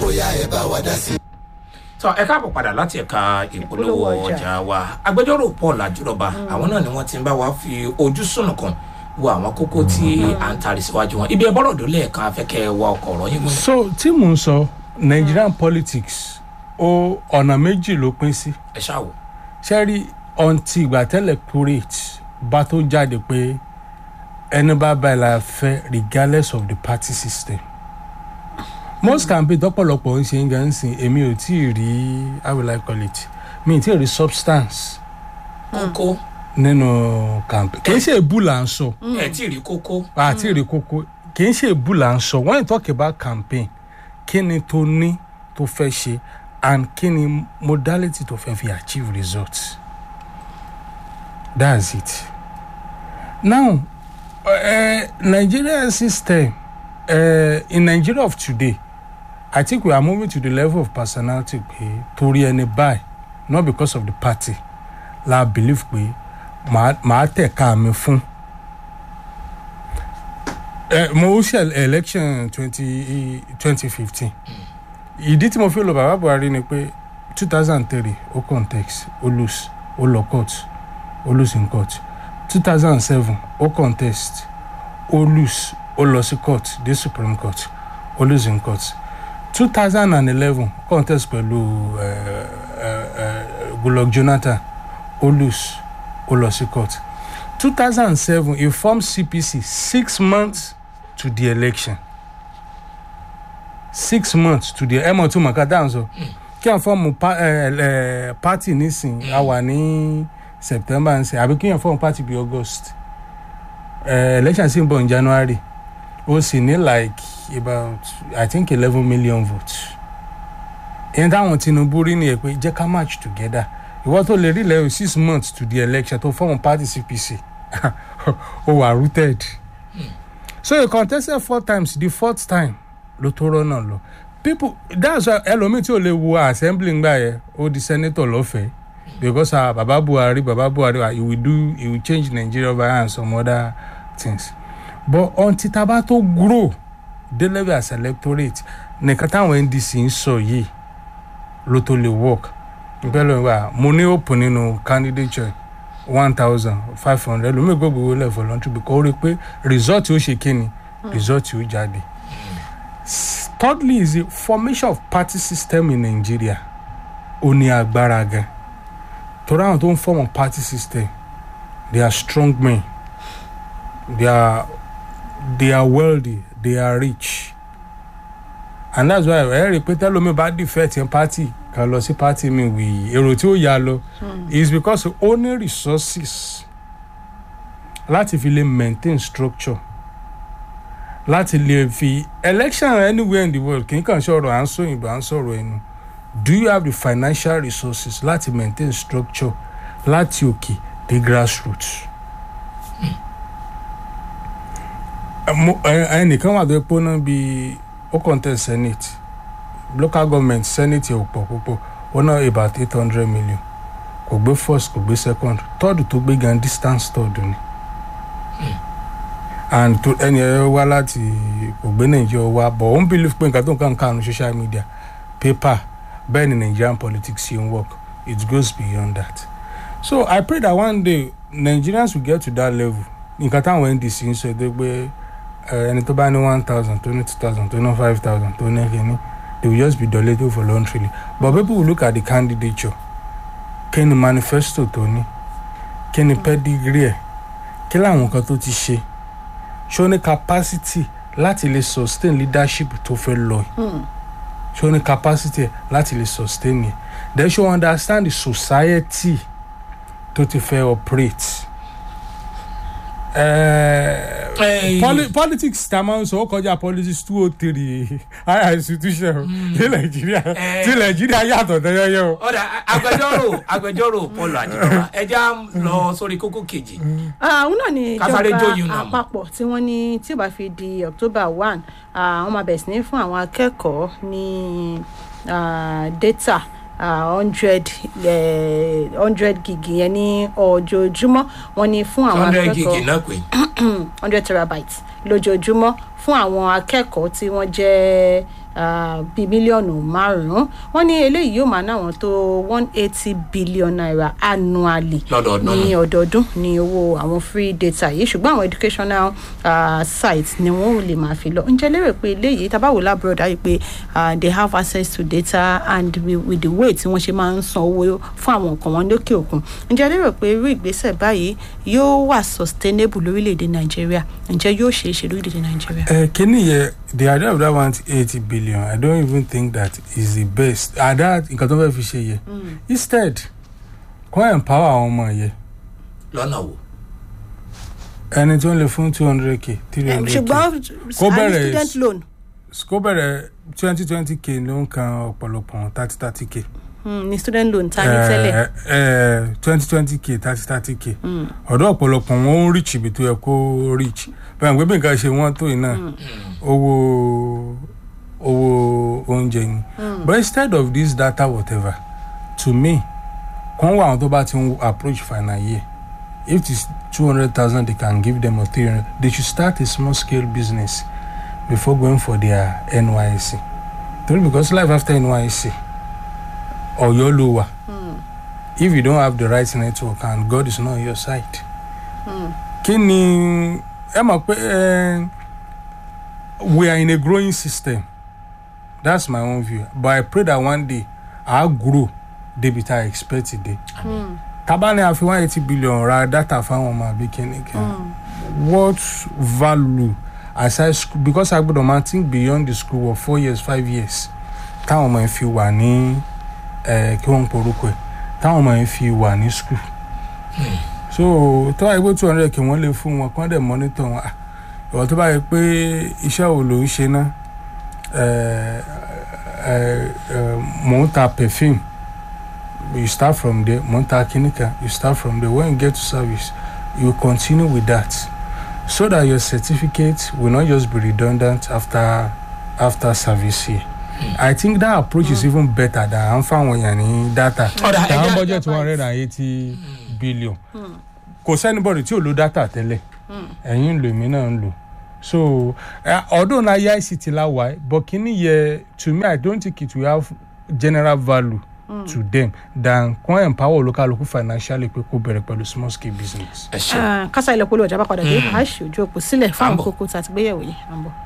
bóyá ẹ bá wa dá sí. tọ ẹ káàbọ̀ padà láti ẹ̀ka ìpolówó Ìpolówó ọjà. ọjà wa agbẹjọ́rò paul àjùrọ̀bà àwọn náà ni wọ́n ti ń bá wa fi ojú sùnùkùn wo àwọn kókó tí à ń tari síwájú wọn ibi ẹbọ́rọ̀ dólé ẹ̀ka afẹ́kẹ́ wa ọkọ̀ ọ̀rọ̀ yín mú. so tí mò ń sọ nigerian politics ó ọ̀nà méjì ló pín sí ẹ ṣáà wò. ṣẹ́rí ọ̀ǹtì ìgbà tẹ́lẹ̀ curate bá tó jáde pé ẹni bá báyìí la fẹ́ regardless of the party system most campaign tọ́pọ̀lọpọ̀ ń ṣe ń gan sìn èmi ò tí ì rí how will I call it mi ì tí ì rí substance kókó nínú campaign kì í ṣe èbú là ń sọ ẹ tí ì rí kókó àti èrè kókó kì í ṣe èbú là ń sọ when you talk about campaign kí ni tó ní tó fẹ́ ṣe and kí ni modality tó fẹ́ fi achieve results that's it now uh, Nigerian system uh, in Nigeria of today I think we are moving to the level of personality pé torí ẹni báyìí not because of the party la believe pé màá màá tẹ̀ka mi fún ẹ mo ṣe election twenty twenty fifteen ìdí tí mo fi lọ bàbá buhari ni pé two thousand three ó contest ó lose ó lọ court ó lose in court two thousand seven ó contest ó lose ó lọ sí court dé supreme court ó lose in court two thousand and eleven contest pẹ̀lú ẹ ẹ ẹ goodluck jonathan ó lose ó lọ sí court two thousand and seven he formed cpc six months to the election six months to the ẹ mọ̀ tún mọ̀ ká dáhùn sọ kí wọ́n fọ́ọ̀mù pa- ẹ, ẹ, party nísìn a wà ní september ń sìn àbí kí wọ́n fọ́ọ̀mù party bí august ẹ, election sì ń bọ̀ ní january ó sì ní like about i think eleven million votes ìyẹn táwọn tinubu rí nìyẹn pé jẹ́ ká match together ìwọ́n tó lè rí lẹ́yìn six months to the election tó fọ́ọ̀mù party cpc ó wà rooted so he contested four times the fourth time ló tó rọ́nà lọ people that's why ẹlòmíì tí ò lè wo assembly ngbà yẹn ó di senator lọ́fẹ̀ẹ́ because ah baba buhari baba buhari ah, he will do he will change nigeria over and some other things but until taba tó grow dé level as electorate nìkan táwọn ndc ń sọ yìí ló tó lè work bẹ́ẹ̀ ló ń wà mo ní open nínú candidature one thousand five hundred lómi gbogbo owó lẹ̀ voluntary because ó rí i pé result ó ṣe kíni result ó jáde. S- thirdly is the formation of party system in nigeria ó ní agbára gan torí àwọn tó ń form party system they are strong men they are they are wealthy they are rich and that's why ẹ rí i pé tẹ́lómi bá defect in party kan lọ sí party mi wì èrò tí ó yà lọ is because ó ní resources láti fi lè maintain structure láti lè fi election anywhere in the world kì í kàn sọ̀rọ̀ à ń sọ òyìnbó à ń sọ̀rọ̀ ẹnu do you have the financial resources láti maintain structure láti òkè dé grassroots. Ẹ mo- ẹ- ẹnìkan wà tó yẹ pé ó ná bíi ó contest senate local government senate ò pọ̀ púpọ̀ ó ná about eight hundred million kò gbé first kò gbé second third tó gbé gan distance third ni and to ẹni ẹ wá láti kò gbé nàìjíríà wá but ó ń believe pé nǹkan tó ń kàn kàn social media paper bẹ́ẹ̀ ni nigerian politics ṣe ń work it goes beyond that so i pray that one day nigerians will get to that level nǹkan táwọn ndc ń sọ ẹ pé ẹ, ẹni tó bá ní one thousand tó ní two thousand tó ní five thousand tó ní kìíní they will just be donated voluntarily but people will look at the candidature kí ni manifesto tó ní kí ni pedigree ẹ̀ kí làwọn nǹkan tó ti ṣe ṣé ó ní capacity láti lè sustain leadership tó fẹ́ lọ yìí ṣé ó ní capacity ẹ̀ láti lè sustain yẹn then ṣé ó understand the society tó ti fẹ́ operate. Uh, Ẹ, poli politics tá a máa ń sọ ó kọjá politics two oh three higher institution ní nàìjíríà Eh. tí nàìjíríà yàtọ̀ tẹ́yẹ́yẹ́ o. ọ̀dà agbẹjọ́rò agbẹjọ́rò paul àjùrọ̀bà ẹja lọ sórí kókó kejì àwọn náà ni Kásáré ìjọba jóyún náà mọ̀. àpapọ̀ tí wọ́n ní tí ó bá fi di october one àwọn máa bẹ̀rẹ̀ sí ní fún àwọn akẹ́kọ̀ọ́ ní ah, data hundred hundred gig yẹn ní ojoojúmọ́ wọ́n ní fún àwọn hundred gig akẹ́kọ̀ọ́ náà pé hundred terabytes lójoojúmọ́ fún àwọn akẹ́kọ̀ọ́ tí wọ́n jẹ́ ah, bíi mílíọ̀nù márùn-ún wọ́n ní eléyìí yóò máa ná àwọn tó one eighty billion naira annually Lọ́dọọdún ní ni. ọdọọdún ní owó àwọn free data yìí ṣùgbọ́n àwọn educational uh, sites ni wọ́n lè máa fi lọ ǹjẹ́ lérò pé eléyìí tabawo labroad ayé pé uh, they have access to data and with, with the way tí wọ́n ṣe máa ń san owó fún àwọn nǹkan wọn lókè òkun ǹjẹ́ lérò pé irú ìgbésẹ̀ báyìí yóò wà sustainable lórílẹ̀‐èdè nàìjíríà ǹjẹ́ yóò ṣeé ṣe lórílẹ̀‐èdè nàìjíríà. Uh, Kenny, yeah, the idea of that one eighty billion, I don't even think that is the best. And that nǹkan tó fẹ́ fi ṣe yẹ. Instead, kọ́ empower àwọn ọmọ yẹ. lọ́nà wo. Ẹni tó ń lè fún two hundred k, three Eh, hundred k. ṣùgbọ́n Kó àní bẹ̀rẹ̀ student loan Kó bẹ̀rẹ̀ twenty twenty k ló ń kan ọ̀pọ̀lọpọ̀ thirty thirty k. mm, ní student loan ta ní tẹ́lẹ̀ twenty twenty k thirty thirty k. Ọ̀dọ́ ọ̀pọ̀lọpọ̀ wọn ó reach ibi tó yẹ kó reach. Bẹ́ẹ̀ pé bí nǹkan ṣe wọ́n tó yìí náà, owó owó oúnjẹ ni. But instead of this data whatever, to me, kàn wá àwọn tó bá ti ń approach final year. If it's two hundred thousand they can give them or three hundred, they should start a small scale business before going for their NYSC. Torí because life after NYSC, Ọ̀yọ́ ló wà. If you don't have the right network and God is not on your side. Kí ni ẹ mọ̀ pé eh, we are in a growing system. That's my own view. But I pray that one day I grow débi tá a expect it dey. Tábà ní a fi one eighty billion ra data fáwọn ọmọ àbí kíni kan. What value aside school because I gbọ́dọ̀ máa think beyond the school of four years five years táwọn ọmọ yẹn fi wà ní eh, kí wọ́n ń porúkọ ẹ̀ táwọn ọmọ yẹn fi wà ní school. So tó bá yẹ pé two hundred kí wọ́n lè fún wọn kí wọ́n dẹ̀ monitor wọn. Ah, ìwọ tó bá yẹ pé iṣẹ́ wo ló ń ṣe náà eh, eh, eh, mò ń ta perfume you start from there mò ń ta kíníkà you start from there when you get to service you continue with that so that your certificate will not just be redundant after after service year. I think that approach is even better than à ń fáwọn èèyàn ní data. Ọ̀dà, ẹ Àwọn jẹ́- budget one hundred and eighty billion. Kò sẹ́nibọ̀dì tí ò lo data tẹ́lẹ̀. Ẹ̀yin ń lò èmi náà ń lò. So uh, although na ICT la wà but kìíní yẹ to me I don't think it will have general value to them than kàn empower olúkálùkù financially pé kó bẹ̀rẹ̀ pẹ̀lú small scale business. ẹ ṣe. Ah, kásá ilẹ̀ polówó ọjà bá padà dé a ṣe ojú òpó sílẹ̀ fún àwọn Àbọ̀. kókó tá a ti gbéyẹ̀wò yìí à ń bọ̀.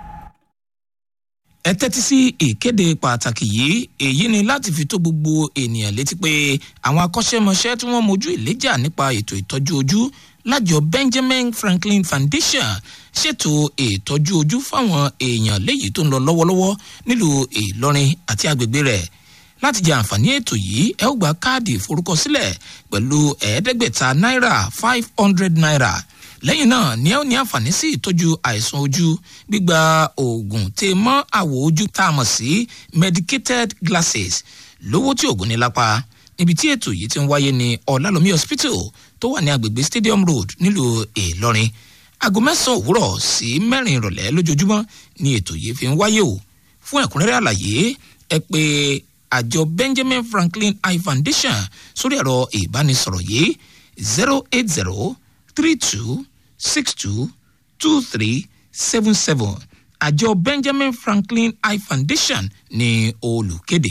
ẹ tẹ́tí sí ìkéde pàtàkì yìí èyí ni láti fi tó gbogbo ènìyàn létí pé àwọn akọ́ṣẹ́mọṣẹ́ tí wọ́n mojú ìléjà nípa ètò ìtọ́jú ojú lájọ benjamin franklin foundation ṣètò ìtọ́jú ojú fáwọn èèyàn léyìí tó ń lọ lọ́wọ́lọ́wọ́ nílùú ìlọrin àti agbègbè rẹ̀ láti jẹ àǹfààní ètò yìí ẹ ó gba káàdì ìforúkọsílẹ̀ pẹ̀lú ẹ̀ẹ́dẹ́gbẹ̀ta náírà five hundred naira lẹ́yìn náà ni ẹ ó ní àǹfààní sí ìtọ́jú àìsàn ojú gbígba oògùn tè mọ́ àwọ̀ ojú tá a mọ̀ sí medicated glasses lówó tí oògùn ní lápá níbi tí ètò yìí ti ń wáyé ní ọ̀làlómi hospital tó wà ní agbègbè stadium road nílùú ìlọrin aago mẹ́sàn-án òwúrọ̀ sí mẹ́rin ìrọ̀lẹ́ lójoojúmọ́ ni ètò yìí fi ń wáyé o fún ẹ̀kúnrẹ́rẹ́ àlàyé ẹ pé àjọ benjamin franklin eye foundation sórí ẹ̀rọ ìbánisọ̀rọ̀ yìí zero eight zero three two six two two three seven seven àjọ benjamin franklin eye foundation ní olùkéde.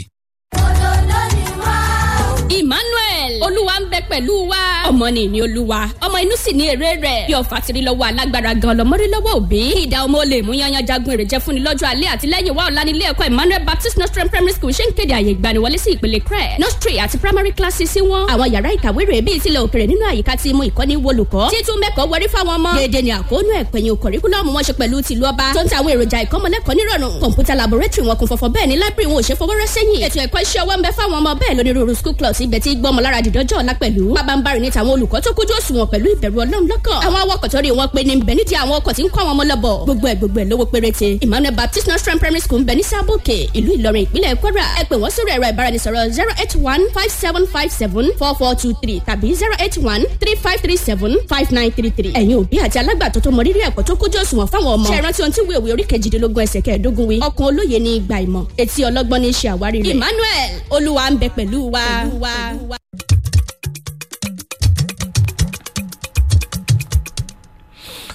emmanuel olúwa ń bẹ pẹ̀lú wa ọmọ ni ìní olúwa ọmọ inú sì ní èrè rẹ̀ bí ọ̀fà tiri lọ́wọ́ alágbára gan lọ́mọrí lọ́wọ́ òbí ìdá ọmọ olè mú yanyan jagun èrè jẹ́ fúnni lọ́jọ́ alẹ́ àti lẹ́yìn wa ọ̀la nílé ẹ̀kọ́ emmanuel baptist nostrum primary school ṣe ń kéde àyè ìgbaniwọlé sí ìpele crẹ nostri àti primary classes sí wọn àwọn yàrá ìkàwé rẹ̀ bíi tilẹ̀ òkèrè nínú àyíká tí mú ìkọ́ni wolùkọ́ títún mẹ́kọ̀ọ́ wọrí fáwọn ọmọ déédéé ni àkóónú ẹ̀pẹ̀yìn kọ̀ríkúlọ́ọ̀mù wọn ṣe pẹ̀lú tìlú ọba tó ń ta àwọn èròjà ìkọ́mọlẹ́kọ̀ọ́ nírọ̀rùn kọ̀ǹpútà laboratory wọn kún fọ́fọ́ bẹ́ẹ̀ ni library wọn ò ṣe fọwọ́rọ́ sẹ́yìn ètò ẹ̀kọ́ iṣẹ́ ọwọ́ ń bẹ fáwọn ọmọ bẹ́ẹ̀ lónírúurú school clubs ibẹ̀ tí gbọ́mọ lára dìdọ́jọ́ ọ̀la pẹ̀lú pabambarì ní tàwọn olùkọ́ tó kójú òṣùwọ̀n pẹ̀lú ìbẹ̀rù ọlọ́run lọ́kàn àwọn awakọ̀ tó rí wọn pé ní bẹ̀ nídìí àwọn ọkọ̀ tí ń kọ́ àwọn ọmọ lọ́bọ̀ gbogbo ẹ̀ gbogbo ẹ̀ lówó péréte emmanuel baptist nursery primary school ń bẹ ní sábòkè ìlú ìlọrin ìpínlẹ̀ kwara ẹ pè wọ́n sórí ẹ̀rọ ìbáraẹnisọ̀rọ̀ zero eight one five seven five seven four four two three tàbí zero eight one three five three seven five nine three three ẹ̀yin òbí àti alágbàtọ́ tó mọ rírì ẹ̀kọ́ tó kójú òṣùwọ̀n fáwọn ọmọ ṣe ìrántí ohun tí wíwèé orí kejìdínlógún ẹsẹ̀ kẹẹ̀ẹ́dógún wí ọkàn olóye ní ìgbà ìmọ̀ etí ọlọ́gbọ́n ní í ṣe àwárí rẹ̀ emmanuel olúwa ń bẹ pẹ̀lú wa. Pẹ̀lú wa.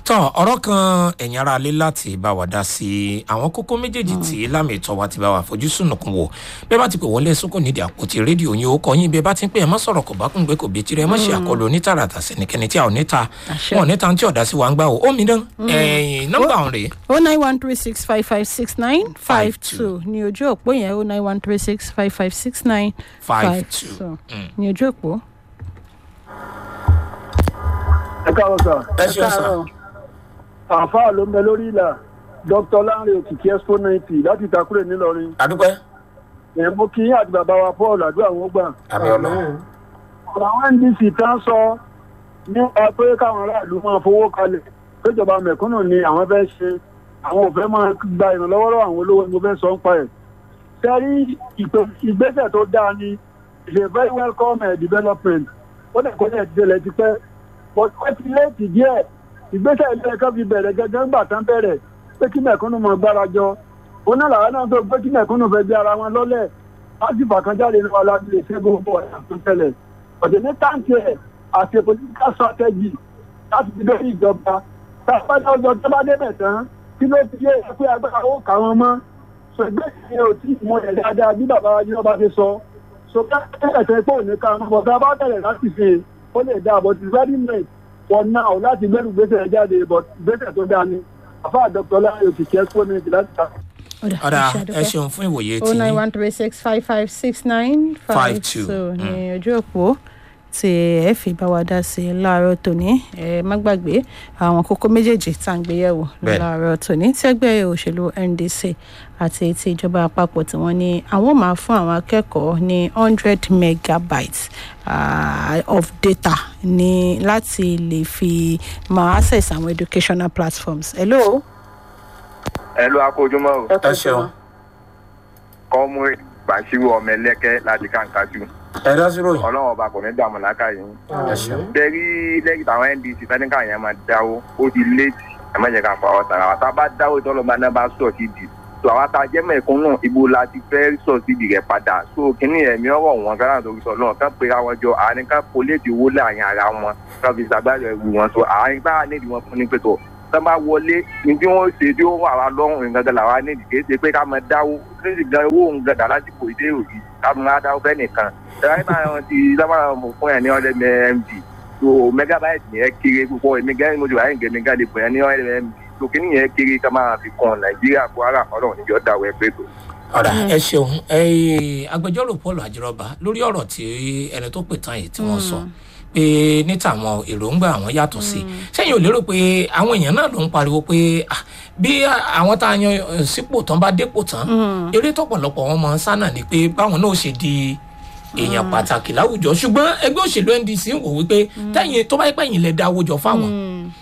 tọ́ ọ̀rọ̀ kan ẹ̀yin ara lé láti bá wa dá sí àwọn kókó méjèèjì tí lámì ìtọ́ wa ti bá wa fojú sùnùkùn wò bẹ́ẹ̀ bá ti pè wọlé sókò nídìí àpótí rédíò yín ó kọ yín bẹ́ẹ̀ bá ti ń pè ẹ má sọ̀rọ̀ kò bá kún gbé kò bí tirẹ̀ ẹ má ṣe àkọlù onítàràtà sẹ́nikẹ́ni tí a ò níta Àṣẹ. wọn ò níta tí ọ̀dà sí wa ń gbà ó ó mi dán ẹ̀yìn nọ́mbà ọ̀hún rèé o nine one three six five five six nine five two ní ojú òpó yẹn o nine one three six five five six nine five two. ní ojú òpó. ẹ káàárọ̀ sà ẹ ṣeun sà àáfàá ló ń bẹ lórí ìlà dr lanre òkìkí expo ninety láti ìtakùrẹ̀ ńìlọrin adúpẹ́ ẹ̀ mo kí yín àti bàbá wa paul àdúrà wọn gbà. àmì ọlọ́run ọ̀rọ̀ àwọn ndc tán sọ nípa pé káwọn aráàlú máa fowó kalẹ̀ péjọba mẹ̀kúnnù ni àwọn fẹ́ ṣe àwọn ò fẹ́ máa gba ìrànlọ́wọ́ lọ́wọ́ àwọn olówó ni mo fẹ́ sọ ń pa ẹ̀. sẹ́rí ìpè- ìgbésẹ̀ tó dáa ni is a very welcome uh, development ó dẹ̀ kó dẹ̀ ti tẹ̀lẹ̀ ti pẹ́ but ó ti léètì díẹ̀ ìgbésẹ̀ ilé ẹ̀kọ́ fi bẹ̀rẹ̀ gẹ́gẹ́ ńgbà tán bẹ̀rẹ̀ pé kí mẹ̀kúnnù máa gbára jọ ó náà làwọn náà tó pé kí mẹ̀kúnnù fẹ́ gbé ara wọn lọ́lẹ̀ láti fàkànjáde ní wa láti lè ṣẹ́gun owó ọ̀nà tó tẹ̀lẹ̀ ọ̀dẹ̀ ní táǹkì ẹ̀ àti political strategy láti fi lórí ìjọba tá a bá dá ọjọ́ tó bá débẹ̀ tán kí ló ti yé ẹ pé agbára ó kà wọ́n mọ́ so ìgbésẹ̀ yẹn ò tí ì mọ ẹ̀ dáadáa bí bàbá wa jìnnà bá ti sọ so ká ẹ̀sẹ̀ pé òní ká mọ́ bọ̀ tá a bá bẹ̀rẹ̀ láti fi ó lè dá but it's very late for now láti gbẹ́rù gbèsè jáde but gbèsè tó dáa ni àfa dr láyé òkìkí expo ní ìdílé láti ta. ọ̀dà ẹ ṣeun fún ìwòye o tí nine one three six five five six nine five two. two ní ojú òpó tí ẹ fi bá wa dá sí i láàárọ̀ tòní ẹ má gbàgbé àwọn kókó méjèèjì tá à ń gbéyẹ̀wò Bẹ́ẹ̀. láàárọ̀ tòní tí ẹgbẹ́ òṣèlú ndc àti ti ìjọba àpapọ̀ tí wọ́n ní àwọn máa fún àwọn akẹ́kọ̀ọ́ ní hundred megabytes uh, of data ní láti lè fi máa access àwọn educational platforms. hello. ẹ ló akójúmọ́ o ẹ ṣeun kọ́mú bàṣírù ọmọ ẹlẹ́kẹ́ láti kàǹkàṣù ẹ dá sí ròyìn ọlọ́run ọba kò ní dààmú láká yìí. ẹ ṣeun bẹ́ẹ̀rí lẹ́yìn táwọn ndc fẹ́nìkà yẹn máa dáwó ó di léètì ẹ má jẹ́ ká pa ọ́ tara wa tá a bá dáwó ìtọ́lọ́ba náà bá sọ̀ sí di tó àwa tá a jẹ́ mẹ̀kúnnù ibo la ti fẹ́ sọ̀ sí di rẹ̀ padà so kínní ẹ̀mí ọ̀rọ̀ wọn kára tó sọ náà ká pera wọn jọ àárín ká poléètì owó láàrin ara wọn ká fi ṣàgbáyọ ẹrù wọn so àárín bá nídìí wọn fún ní pẹ̀tọ̀ tán bá wọlé ní tí wọ́n ṣe tí ó wà wá lọ́rùn nǹkan làwa nídìí kì í ṣe pé ká máa dáwó níbi gan owó òun gan dà lásìkò ìdé òbí ká máa dáwó fẹ́ nìkan ẹ̀rọ náà ti sábà mọ̀ fún ẹ̀ ní ọ̀dẹ md so megabyte yẹn kéré púpọ̀ èmi gẹ́gẹ́ mo ti wà ní gẹ̀mí gàdé fún ẹ̀ ní ọ̀dẹ md so kí nìyẹn kéré ká máa fi kan nàìjíríà kwara ọlọ́run níjọ́ dáwọ́ ẹ pé tó. ọ̀dà ẹ ṣeun ẹ agbẹjọ́rò paul àjọrọ̀bà lórí ọ̀rọ̀ tí ẹni tó pè tán yìí tí wọ́n sọ pé ní tàwọn èròǹgbà àwọn yàtọ̀ sí sẹ́yìn ò lérò pé àwọn èèyàn náà ló ń pariwo pé ah, bí àwọn tá a yan eh, sípò tán bá dépò tán eré tọ̀pọ̀lọpọ̀ wọn máa ń sá náà ni pé báwọn náà ṣe di èèyàn pàtàkì láwùjọ ṣùgbọ́n ẹgbẹ́ òṣèlú ndc ń wò wípé tẹ́yìn tó bá yẹ pẹ́yìn lẹ dáwọ́ jọ fáwọn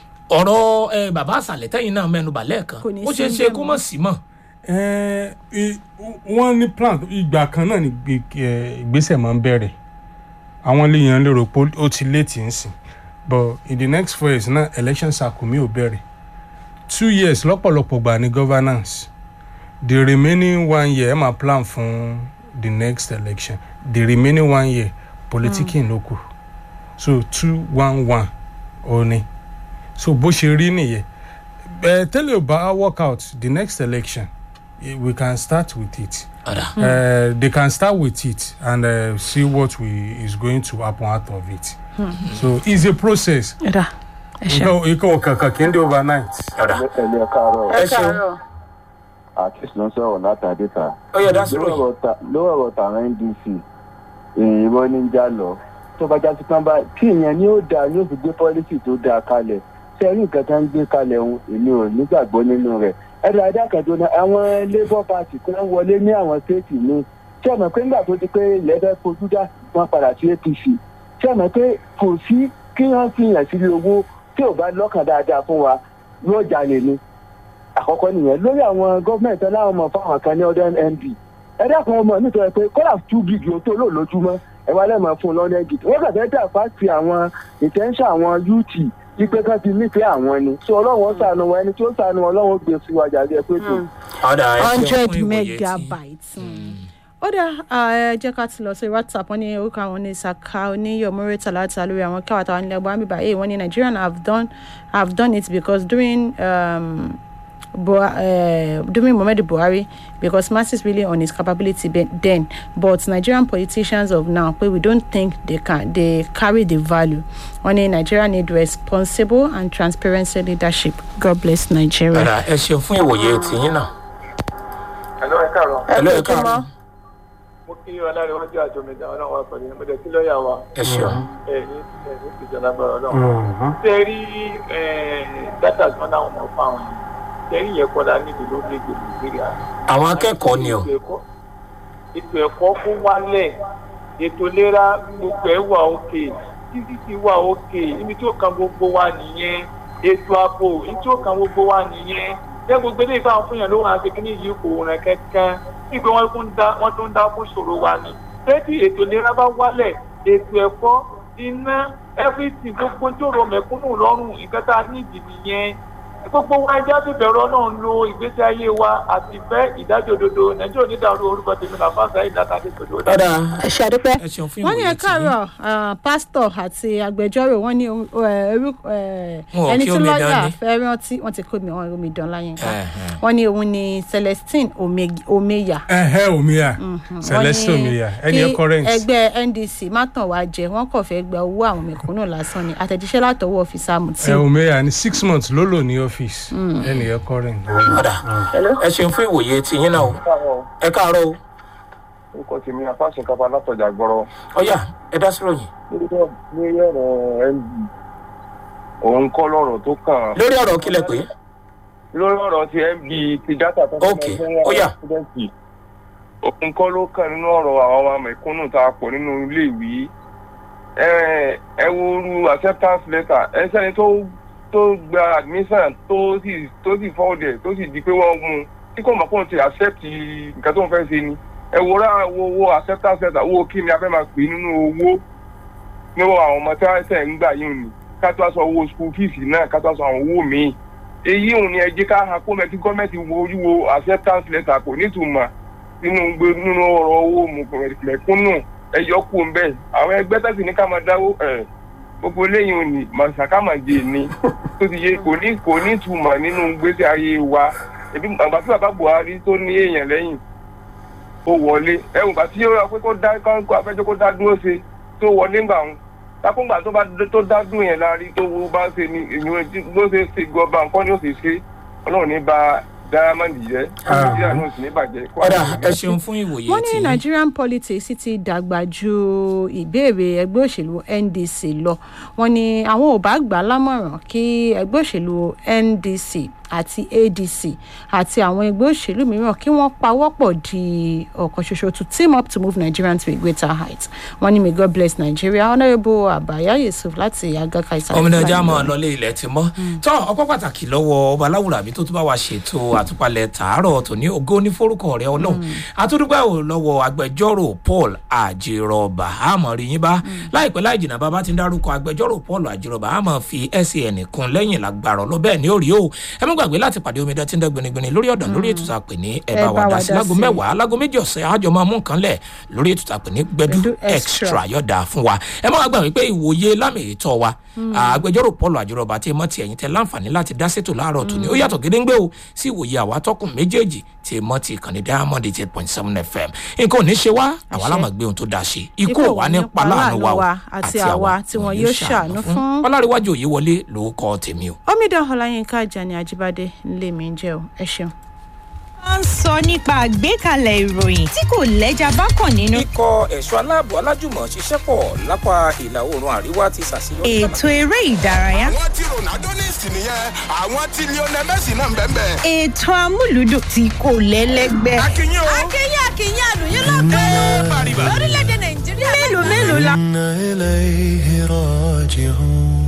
ọ̀rọ̀ eh, bàbá àṣàlẹ̀ tẹ́yìn náà mẹ́nuba lẹ́ẹ̀kan Kò ní ó sí ṣeé ṣe bẹ́ẹ̀ kó mọ́. mọ̀ sí mọ́ Eh, i- wọ́n ní plan ìgbà kan náà ni gbé- eh, ìgbésẹ̀ máa ń bẹ̀rẹ̀ àwọn léèyàn lérò pé ó ti léètì ń sìn but in the next four years náà election cycle mi ò bẹ̀rẹ̀ two years lọ́pọ̀lọpọ̀ gbà ní governance the remaining one year ẹ máa plan fún the next election the remaining one year politicking ló kù so two one one ó ní so bó ṣe rí nìyẹn ẹ tẹ́lẹ̀ ò bá work out the next election eh, we can start with it. ọ̀dà Uh, they can start with it and uh, see what we is going to happen out of it. So it's a process. ẹ̀dá ẹ ṣeun. Nǹkan nǹkan kankan kì í dé overnight. ọ̀dà ẹlẹ́ káàárọ̀ ẹ ṣeun àkíyèsí ló ń sọ̀rọ̀ látàdé ta. ó yẹ dá sí ròyìn. lówó ọ̀rọ̀ tàwọn ndc ìrọ̀ ní já lọ tó bá já sí pọ́n bá kí ìyẹn ni ó dáa ni ó fi gbé pọ́lísì tó dáa kalẹ̀ sẹ́rí nǹkan tó ń gbé kalẹ̀ òun èmi ò nígbàgbọ́ nínú rẹ̀ ẹ̀rọ adákàdó náà àwọn labour party kan wọlé ní àwọn stéètì mi ṣé ọmọ pé nígbà tó ti pé lẹ́fẹ̀ẹ́ fojú dá wọn padà sí apc ṣé ọmọ pé kò sí kí wọ́n fi hàn sí owó tí ò bá lọ́kàn dáadáa fún wa yóò jalè ni àkọ́kọ́ nìyẹn lórí àwọn gọ́ọ̀mẹ̀ntì aláwọ̀ ọmọ fáwọn kan ní ọdún md ẹ dákun ọmọ mi tó yẹ pé kọ́lá two gig ló tó lò lójúmọ́ ẹ wá lẹ́mọ̀ fún un lọ́dún gig wọ́n kàn fẹ́ dà fásitì àwọn ìtẹ́ńṣà àwọn yúùtì ipe kan ti nífẹ̀ẹ́ àwọn ni tí ọlọ́run sànù wọn ẹni tí ó sànù wọn ọlọ́run gbé sí wájà rí ẹ pé tó. ọ̀dà ẹ ṣeun hundred fún ìwòye tí- megabytes ó dá ẹ jẹ́ ká ti lọ sí whatsapp wọ́n ní orúkọ àwọn ní saka oníyọ̀mọ́rẹ́ tàlátà lórí àwọn káwàtà wọn nílẹ̀ gbọ́n bíbá èyí wọ́n ní nigerian have done have done it because during um, Bua, uh, during Muhammadu Buhari because masses really on his capability be- then but Nigerian politicians of now but we don't think they can they carry the value only Nigeria need responsible and transparent leadership God bless Nigeria. padà ẹ ṣeun fún ìwòye tìyín náà. ẹ̀lọ́ ẹ káàárọ̀ ẹ ló ẹ kú ojúmọ́. káàárọ̀ mo kí ọlárẹ̀wájú àjọmẹ̀dá ọlọ́run wa pẹ̀lú ẹ̀mọ́dé kí lọ́ọ̀yà wa ẹ ṣeun. ẹ̀ní ẹ̀ní ìjọba gbọ́dọ̀ ọlọ́run. ṣé ẹ rí dátà tí wọ́n dáhùn mọ́ fún àwọn yìí ṣé ẹ rí yẹn kọ́dá níbi lórílẹ̀‐èdè nàìjíríà. àwọn akẹ́kọ̀ọ́ ni o. ètò ẹ̀kọ́ ètò ẹ̀kọ́ kó wálẹ̀ ètò ìlera gbogbo ẹ̀ wà òkè títí ti wà òkè ibi tí ó kan gbogbo wa nìyẹn ètò ààbò ibi tí ó kan gbogbo wa nìyẹn ṣé gbogbo eléyìí fáwọn fún yàn ló wà á ṣe kíní yìí kò rìn kankan nígbà wọn tún dá wọn tún dá fún ṣòro wa ni tẹ́tí ètò ìlera bá wálẹ̀ ètò ẹ̀kọ́ iná everything gbogbo tí ó rọ mẹ̀kúnnù lọ́rùn nǹkan tá a ní ìdí nìyẹn gbogbo wa ẹjẹ́ ti bẹ̀rù ọlọ́run lo ìgbésí ayé wa àti ìfẹ́ ìdájọ́ òdodo nàìjíríà onídàárú orúkọ tèmi là fásitì ìdáta àti ìpèdè òdà. padà ẹ ṣe àdúpẹ́ ẹ ṣeun fún wọ́n ní ìwòye ẹ tìyín. káàárọ̀ ah, pásítọ̀ àti agbẹjọ́rò wọ́n ní eh, orúkọ eh, Wọn ò ẹni kí tí omidan lọ́ọ̀yà ní. fẹ́ rántí wọ́n ti kó mi wọ́n omi dán láyé nǹkan Ẹ̀hẹ̀n. wọ́n ní òun ni celestine Ome- omeya ẹhẹ omiya wọ́n celeste ní omiya ẹni ẹ kí current ẹgbẹ́ ndc má tàn wá jẹ wọ́n kàn fẹ́ gba owó àwọn mẹ̀kúnnù lásán ni àtẹ̀jíṣẹ́ látọwọ́ ọ́fíìsà ẹ mutiu omiya ní six months ló lò ní ọ́fíìsì ẹni ẹ current. padà ẹ ṣeun fún ìwòye tìyín náà o. ẹ káàárọ̀ o. orúkọ tèmi àfáàṣe kápá látọjà gbọrọ ọ̀yà ẹ dá sí ròyìn. lórí ọ̀rọ̀ md òun kọ́ lọ́rọ̀ tó kàn lórí ọ̀rọ̀ kílẹ̀ pé. lórí ọ̀rọ̀ ti md ti dátà tó Ok, ó yá. studenti òun kọ́ ló kàn nínú ọ̀rọ̀ àwọn ọmọ mẹ̀kúnnù tá a pọ̀ nínú ilé ìwé ẹ ẹ wo ru acceptance letter ẹ sẹ́ni tó tó gba admission tó sì tó sì fọ́ọ̀dẹ̀ tó sì di pé wọ́n mú un tí kò mọ̀ kó n ti accept nǹkan tó ń fẹ́ ṣe ni ẹ wo ra wo wo acceptance letter owó kí ni a fẹ́ máa pè nínú owó níwọ̀ àwọn ọmọ tí wọ́n ṣẹ̀ ń gbà yìí ni ká tó aṣọ owó school fees náà ká tó aṣọ àwọn owó míì èyí òun ni ẹ jẹ́ ká ha kó mẹ́tí gọ́ọ̀mẹ̀ntì wo ojú wo acceptance letter kò nítumọ̀ nínú gbé nínú ọ̀rọ̀ owó mẹ̀kúnnù ẹ yọ kú ń bẹ́ẹ̀ àwọn ẹgbẹ́ tẹ̀sí ní ká máa dáwó ẹ̀ gbogbo eléyìí ò ní màsàkámàjè ni tó ti yé kò ní kò ní ìtumọ̀ nínú gbèsè ayé wa ẹbí àgbà tí bàbá buhari tó ní èèyàn lẹ́yìn ó wọlé ẹ̀wùn bá tí ó rà pé kó dá kó afẹ́jọ́ kó dá dúró ṣe tó wọlé ńgbà wọn takùngbà tó bá tó dá dùn yẹn láàrí tó wo bá ṣe ni èyí bó ṣe ṣe gọba nǹkan ni ó ṣe ṣe ọlọ́run ní ba diamond jẹ́ nàìjíríà náà sì ní bàjẹ́. padà ẹ ṣeun fún ìwòye wọ́n ní tìyín. nigerian politics sì ti dàgbà ju ìbéèrè ẹgbẹ́ òṣèlú ndc lọ wọ́n ní àwọn ò bá gbà á lámọ̀ràn kí ẹgbẹ́ òṣèlú ndc àti adc àti àwọn ẹgbẹ́ òṣèlú mìíràn kí wọ́n pawọ́pọ̀ di ọ̀kan ṣoṣo to team up to move nigeria to a greater height wọ́n ní may god bless nigeria honourable abaya yusuf láti agaka ìsàlẹ̀ ọmọdé ọjà máa lọlé ilẹ̀ ti mọ́ tọ́ ọpọ́ pàtàkì lọ́wọ́ ọba aláwùrábí tó tún bá wa ṣètò àtúpalẹ̀ tààrọ̀ tòní ògo ní forúkọ rẹ ọlọ́run àtúndúgbà ò lọ́wọ́ agbẹjọ́rò paul àjèrọ̀bà àmọ́ rí yín bá láìpẹ́ láì jìnnà bàbá ti ń dárúkọ agbẹjọ́rò paul àjèrọ̀bà àmọ́ fi san kún lẹ́yìn lágbára lọ bẹ́ẹ̀ ni ó rí o ẹ mú gbàgbé láti pàdé omidan tí ń dẹ́ gbinigbini lórí ọ̀dàn lórí ètò àpè ní ẹ bá wa dá sí lágo mẹ́wàá lágo méjì ọ̀sẹ̀ àjọ máa mú nǹkan lẹ̀ lórí ètò àpè ní gbẹdú Gbẹ̀du extra yọ̀dà fún wa ẹ má wá gbà wípé ìwòye lámì ìtọ́ wa agbẹjọ́rò paul àjọrọ̀bà tí mọ́ ti ẹ̀yìn tẹ láǹfààní láti dá sétò láàárọ̀ tòní ó yàtọ̀ gédéńgbé o sí ìwòye àwa tọkùn méjèèjì tí mọ́ ti ìkànnì diamond eight point seven fm nǹkan ò ní ṣe wá àwa lámà gbé ohun tó dáa ṣe ikú ò wá ní paláàánú wa o àti àwa tí wọn yóò ṣàánú fún. ọlárẹ̀wájú òye wọlé lórúkọ tèmi o. omidan ọláyínká ajani ajibade ńlẹ mi ń jẹ o ẹ ṣeun. wọ́n ń sọ nípa àgbékalẹ̀ ìròyìn tí kò lẹ́jà bá kàn nínú. ikọ̀ ẹ̀ṣọ́ aláàbò alájùmọ̀ ṣiṣẹ́ pọ̀ lápá ìlà oòrùn àríwá ti ṣàṣeyọrí. ètò eré ìdárayá. àwọn tí ronaldo ní ìsìn nìyẹn àwọn tí lionel messi náà ń bẹ́ẹ̀ bẹ́ẹ̀. ètò amúlùdùn tí kò lẹ́lẹ́gbẹ́. akínyìn o. akínyìn akínyìn àlùyìn lọ́gọ́nù lórílẹ̀‐èdè nàìjíríà. mélòó mélòó la. إنا إليه راجعون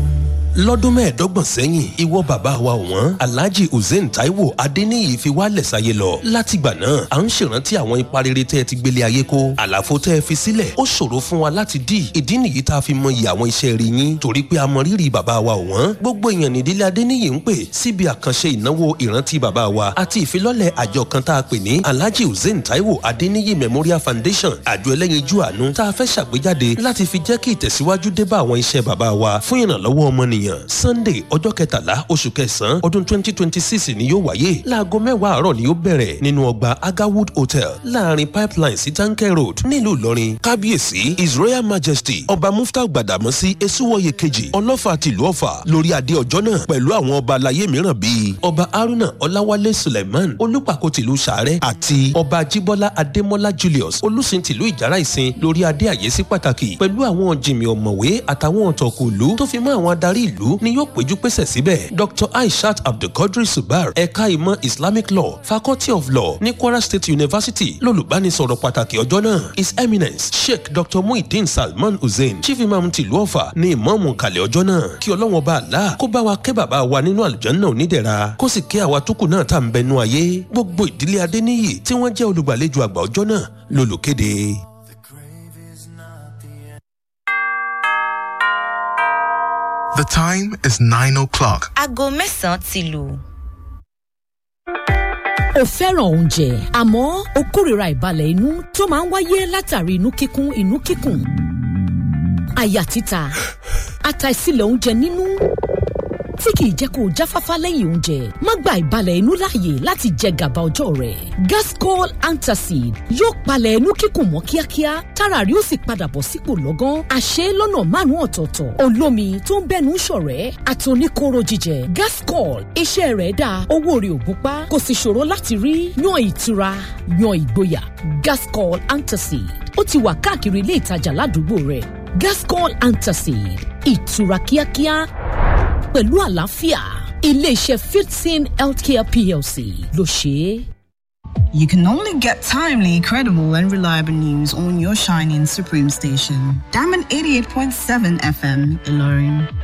lọ́dún mẹ́ẹ̀ẹ́dọ́gbọ̀n sẹ́yìn ìwọ bàbá wa ọ̀wọ́n alhaji hussein taiwo adeniyi fi wálẹ̀ sáyé lọ látìgbà náà à ń ṣèrántí àwọn ipa rere tẹ́ ẹ ti gbélé ayé kó àlàfo tẹ́ ẹ fi sílẹ̀ ó ṣòro fún wa láti dì ìdí nìyí tá a fi mọyì àwọn iṣẹ́ rí yín torí pé a mọ rírì bàbá wa ọ̀wọ́n gbogbo èèyàn nídìílé adeniyi ń pè síbi àkànṣe ìnáwó ìrántí bàbá wa àti ìfilọ́lẹ̀ àjọ kan tá a pè ní alhaji hussein taiwo adeniyi memorial foundation àjọ ẹlẹ́yinjú àánú tá a fẹ́ ṣàgbéjáde láti fi jẹ́ kí ìtẹ̀síwájú dé bá àwọn iṣẹ́ bàbá wa fún ìrànlọ́wọ́ ọmọnìyàn sunday ọjọ́ kẹtàlá oṣù kẹsàn-án ọdún twenty twenty six ni yóò wáyé láago mẹ́wàá àárọ̀ ni yóò bẹ̀rẹ̀ nínú ọgbà agawood hotel láàrin pipeline sí tanker road nílùú ìlọrin kábíyèsí his royal majesty ọba mufta gbàdàmọ́sí esuwọ́yẹ kejì ọlọ́fà tìlú ọ̀fà lórí adé ọjọ́ náà pẹ̀lú àwọn ọba alayé mìíràn bíi ọba haruna ọláwálé suleiman olùpàkó tìlú sàárẹ̀ àti ọba jíbọ́lá adémọ́lá julius olùsìn tìlú ìjàrá ìsìn lórí adé àyèsí pàtàkì pẹ̀lú àwọn jìmì ọ̀mọ̀wé àtàwọn ọ̀tọ̀kùlú tó fi mọ́ àwọn adarí ìlú ni yóò péjú pésẹ̀ síbẹ̀ dr aishat abdulkadir subar ẹ̀ka ìmọ̀ islamic law faculty of law ní kwara state university lólùbánisọ̀rọ̀ pàtàkì ọjọ́ náà his eminence sheikh dr muhyiddin salman hussein chief imam tìlú ọ̀fà ní ìmọ̀ọ́mù kalẹ̀ ọjọ́ náà kí ọlọ́wọ́n bá a la kó bá wa kẹ́ bàbá wa nínú àlùjáná onídẹ̀ra kó sì kẹ́ àwa tó kù náà tá à ń bẹnu ayé gbogbo ìdílé adéníyì tí wọ́n jẹ́ olùgbàlejò àgbà ọjọ́ náà lólùkéde. The time is nine o'clock. aago mẹ́sàn-án ti lù. o fẹ́ràn oúnjẹ àmọ́ o kórìíra ìbalẹ̀ inú tó máa ń wáyé látàrí inú kíkún inú kíkùn àyà títa àtàìsílẹ̀ oúnjẹ nínú tí kìí jẹ́ kó o jáfáfá lẹ́yìn oúnjẹ má gba ìbalẹ̀ inú láàyè láti jẹ gàba ọjọ́ rẹ̀ gascol antacid yóò palẹ̀ inú kíkùn mọ́ kíákíá tára rí ó sì padà bọ̀ sípò lọ́gán àṣẹ lọ́nà márùn-ún ọ̀tọ̀ọ̀tọ̀ olómi tó ń bẹ́nu ṣọ̀rẹ́ àtòníkóró jíjẹ gascol iṣẹ́ rẹ̀ dáa owó rẹ̀ ò gúnpá kò sì ṣòro láti rí yan ìtura yan ìgboyà gascol antacid ó ti wà káàkiri ilé ìtajà ládùúgbò rẹ̀ gascol antacid ìtura kíákíá pẹ̀lú àlàáfíà iléeṣẹ́ fifteen healthcare plc ló ṣe é. You can only get timely, credible, and reliable news on your shining Supreme station. Diamond 88.7 FM, Ilorin.